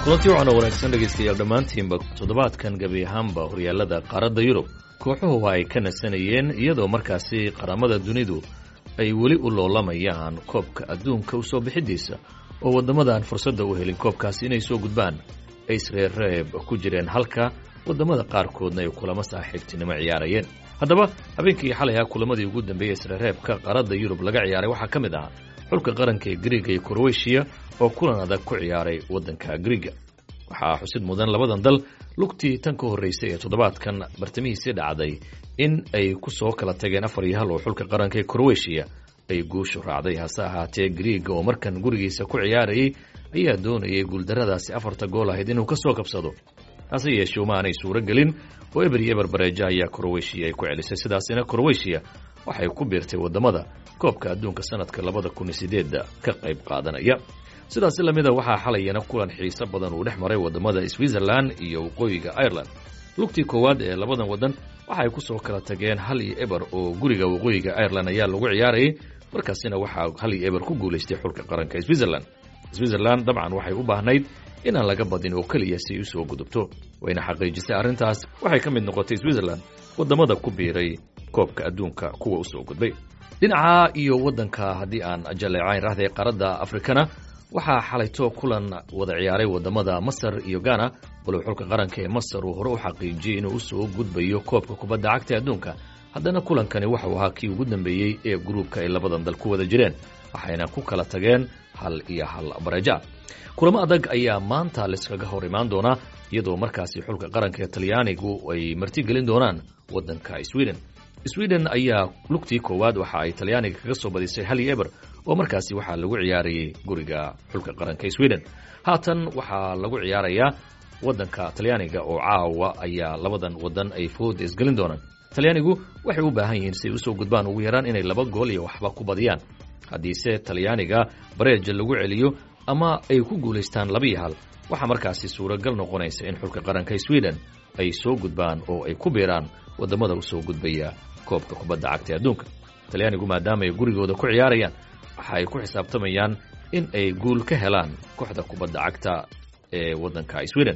kulantii waxaana wanaagsan dhegaystayaal dhammaantiinba toddobaadkan gebi ahaanba horyaalada qaaradda yurub kooxuhu ay ka nasanayeen iyadoo markaasi qaramada dunidu ay weli u loolamayaan koobka adduunka u soo bixidiisa oo waddamadan fursadda u helin koobkaasi inay soo gudbaan ay isreerreeb ku jireen halka waddamada qaarkoodna ay kulamo saaxiibtinimo ciyaarayeen haddaba habeenkii xalay ah kulamadii ugu dambeeyey isreerreebka qaaradda yurub laga ciyaaray waxaa ka mid ahaa xulka qaranka ee griiga iyo kroweshiya oo kulan adag ku ciyaaray waddanka griiga waxaa xusid mudan labadan dal lugtii tan ka horraysay ee toddobaadkan bartamihiisii dhacday in ay ku soo kala tageen afar iyo hal oo xulka qaranka ee kroweshiya ay guushu raacday hase ahaatee griiga oo markan gurigiisa ku ciyaarayay ayaa doonayay guuldarradaasi afarta gool ahayd inuu ka soo kabsado hase yeeshee uma aanay suuro gelin oo eber iyo eber bareeja ayaa kroweshiya ay ku celisay sidaasina kroweshiya waxay ku biirtay waddamada koobka adduunka sanadka labada kun iyo sideedda ka qayb qaadanaya sidaasi lamida waxaa xalayana kulan xiiso badan uu dhex maray waddamada switzerland iyo waqooyiga ireland lugtii koowaad ee labadan waddan waxay ku soo kala tageen hal iyo eber oo guriga waqooyiga ireland ayaa lagu ciyaarayay markaasina waxaa hal iyo eber ku guulaystay xulka qaranka switzerland switzerland dabcan waxay u baahnayd inaan laga badin oo keliya si ay u soo gudubto wayna xaqiijisay arrintaas waxay ka mid noqotay switzerland waddamada ku biiray koobka adduunka kuwa u soo gudbay dhinaca iyo waddanka haddii aan jaleecayn rahday qaaradda afrikana waxaa xalayto kulan wada ciyaaray waddamada masar iyo gana walow xulka qaranka ee masar uu hore u xaqiijiyey inuu u soo gudbayo koobka kubadda cagta adduunka haddana kulankani waxau ahaa kii ugu dambeeyey ee gruubka ay labadan dal ku wada jireen waxayna ku kala tageen hal iyo hal bareja kulamo adag ayaa maanta layskaga hor imaan doonaa iyadoo markaasi xulka qaranka ee talyaanigu ay martigelin doonaan waddanka sweden sweden ayaa lugtii koowaad waxa ay talyaaniga kaga soo badisay hal iyo eber oo markaasi waxaa lagu ciyaarayay guriga xulka qaranka sweden haatan waxaa lagu ciyaarayaa waddanka talyaaniga oo caawa ayaa labadan waddan ay fooda isgelin doonaan talyaanigu waxay u baahan yihiin si ay usoo gudbaan ugu yaraan inay laba gool iyo waxba ku badiyaan haddiise talyaaniga bareeja lagu celiyo ama ay ku guulaystaan laba iyo hal waxaa markaasi suuragal noqonaysa in xulka qaranka sweden ay soo gudbaan oo ay ku biiraan waddamada u soo gudbaya koobka kubadda cagta ee adduunka talyaanigu maadaama ay gurigooda ku ciyaarayaan waxa ay ku xisaabtamayaan in ay guul ka helaan kooxda kubadda cagta ee waddanka sweden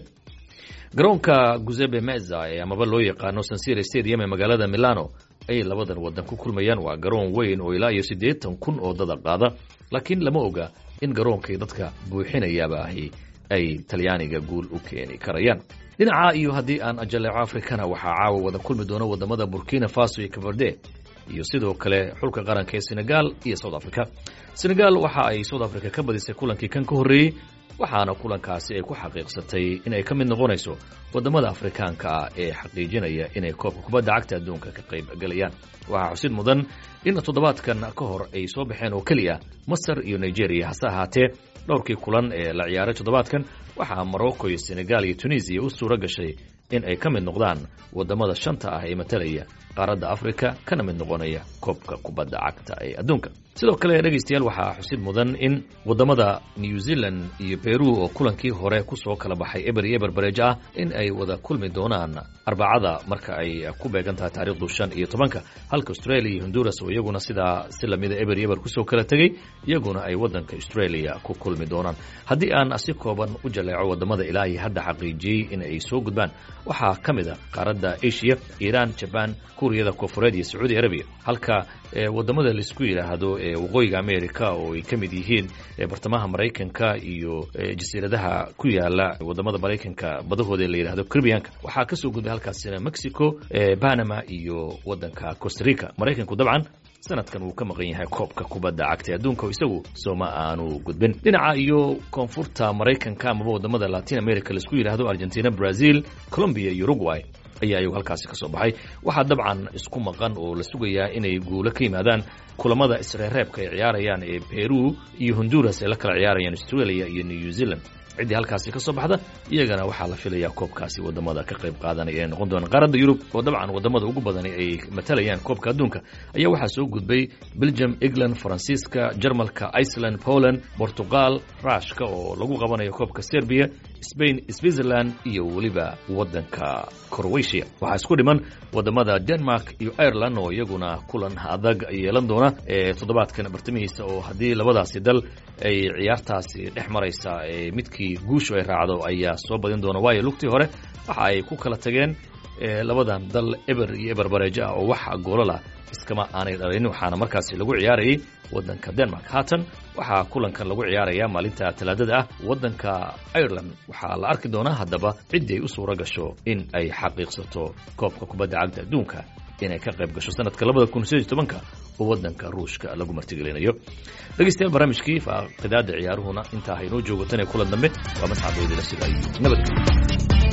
garoonka guzebe meza ee amaba loo yaqaano sansire stadium ee magaalada milano ayay labadan waddan ku kulmayaan waa garoon weyn oo ilaa iyo siddeetan kun oo dada qaada laakiin lama oga in garoonkay dadka buuxinayaaba ahi ay talyaaniga guul u keeni karayaan dhinaca iyo haddii aan ajaleeco afrikana waxaa caawa wada kulmi doona waddamada burkina faso iyo kabarde iyo sidoo kale xulka qaranka ee senegal iyo south africa senegal waxa ay south africa ka badisay kulankii kan ka horreeyey waxaana kulankaasi ay ku xaqiiqsatay inay ka mid noqonayso waddamada afrikaanka ah ee xaqiijinaya inay koobka kubadda cagta adduunka ka qayb galayaan waxaa xusid mudan in toddobaadkan ka hor ay soo baxeen oo keliya masar iyo nigeria hase ahaatee dhowrkii kulan ee la ciyaaray toddobaadkan waxaa morocco iyo senegal iyo tunisiya u suuro gashay in ay ka mid noqdaan waddamada shanta ah ee matalaya qaaradda afrika kana mid noqonaya koobka kubadda cagta ee adduunka sidoo kale dhegaystayaal waxaa xusid mudan in waddamada new zealand iyo beru oo kulankii hore ku soo kala baxay eber iyo eber bareejo ah in ay wada kulmi doonaan arbacada marka ay ku beegan tahay taariikhdu shan iyo tobanka halka australia iyo honduras oo iyaguna sidaa si lamida eber iyo eber kusoo kala tegey iyaguna ay waddanka australia ku kulmi doonaan haddii aan si kooban u jaleeco waddamada ilaa iyo hadda xaqiijiyey in ay soo gudbaan waxaa ka mid a qaaradda asia iiraan jabaan kuuriyada koonfureed iyo sacuudi arabiya halka waddamada laisku yidhaahdo ee waqooyiga america oo ay ka mid yihiin bartamaha maraykanka iyo jasiiradaha ku yaala waddamada maraykanka badahooda la yidhahdo caribbianka waxaa kasoo gudbay halkaasina mexico panama iyo waddanka costa rica maraykanku dabcan sanadkan wuu ka maqan yahay koobka kubadda cagta adduunka oo isagu sooma aanu gudbin dhinaca iyo koonfurta maraykanka amaba waddamada latin america laisku yidhaahdo argentina brazil colombia iyo uruguay ayaa iyagu halkaasi ka soo baxay waxaa dabcan isku maqan oo la sugayaa inay guulo ka yimaadaan kulamada isreereebka ay ciyaarayaan ee peru iyo honduras ay la kala ciyaarayaan australia iyo new zealand ciddii halkaasi ka soo baxda iyagana waxaa la filayaa koobkaasi waddamada ka qayb qaadanaya inay noqon doonaan qaaradda yurub oo dabcan waddamada ugu badani ay matalayaan koobka adduunka ayaa waxaa soo gudbay belgium england faransiiska jarmalka iceland poland portugal rushka oo lagu qabanayo koobka serbiya spain switzerland iyo weliba waddanka croatia waxaa isku dhiman waddamada denmark iyo ireland oo iyaguna kulan adag yeelan doona ee toddobaadkan bartamihiisa oo haddii labadaasi dal ay ciyaartaasi dhex maraysa midkii kii guushu ay raacdo ayaa soo badin doona waayo lugtii hore waxa ay ku kala tageen labadan dal eber iyo eber bareejo ah oo wax goolala iskama aanay dhalin waxaana markaasi lagu ciyaarayay waddanka denmark haatan waxaa kulankan lagu ciyaaraya maalinta talaadada ah waddanka ireland waxaa la arki doonaa haddaba ciddii ay u suura gasho in ay xaqiiqsato koobka kubadda cagta adduunka inay ka qayb gasho sanadka labada kun sideed tobanka oo waddanka ruushka lagu martigelinayo dhegeystayaal barnaamijkii faaqidaada ciyaaruhuna intaa haynoo joogo tan ee kulan dambe waa mascad weydila sida ay nabadgelyo